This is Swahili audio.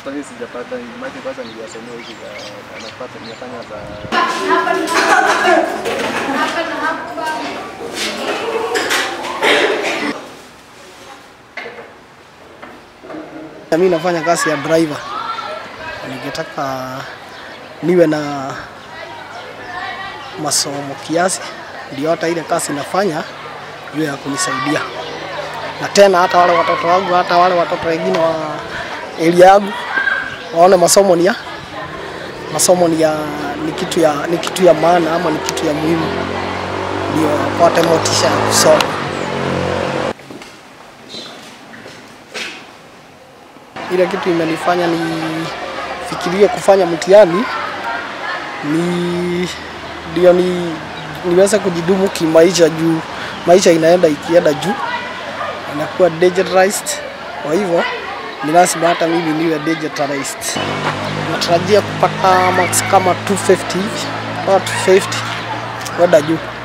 hata mimi sijapata maji kwanza niliyasomea hizi za anapata nimefanya za Mimi nafanya kazi ya driver. Ningetaka niwe na masomo kiasi, ndio hata ile kazi nafanya iwe ya kunisaidia, na tena hata wale watoto wangu, hata wale watoto wengine wa area yangu waone masomo ni ya masomo ni ya ni kitu ya ni kitu ya maana ama ni kitu ya muhimu, ndio wapate motisha ya kusoma. ile kitu imenifanya nifikirie kufanya mtihani ni ndio ni niweze kujidumu kimaisha juu maisha inaenda ikienda juu inakuwa digitalized kwa hivyo ni lazima hata mimi niwe digitalized natarajia kupata marks kama 250 hivi au 250 kwenda juu